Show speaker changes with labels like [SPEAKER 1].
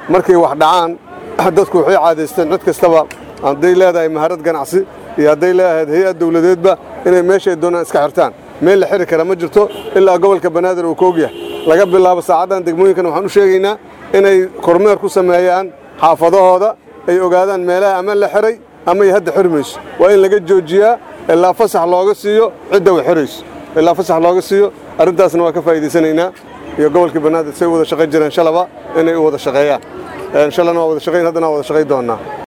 [SPEAKER 1] markay wax dhacaan dadku waxay caadaysteen cid kastaba hadday leedahay maharad ganacsi iyo hadday leedahay hay-ad dawladeedba inay meeshay doonaan iska xirtaan meel la xiri kara ma jirto ilaa gobolka banaadir uu koogyahay laga bilaabo saacaddan degmooyinkan waxaan u sheegaynaa inay kormeer ku sameeyaan xaafadahooda ay ogaadaan meelaha ama la xiray ama ay hadda xiri mayso waa in laga joojiyaa ilaa fasax looga siiyo cidda way xirayso ilaa fasax looga siiyo arrintaasna waa ka faa'iidaysanaynaa iyo gobolkii banaadir say wada shaqayn jireen shalaba inay u wada shaqeeyaan shalana waa wada shaqayn haddana waa wada shaqayn doonnaa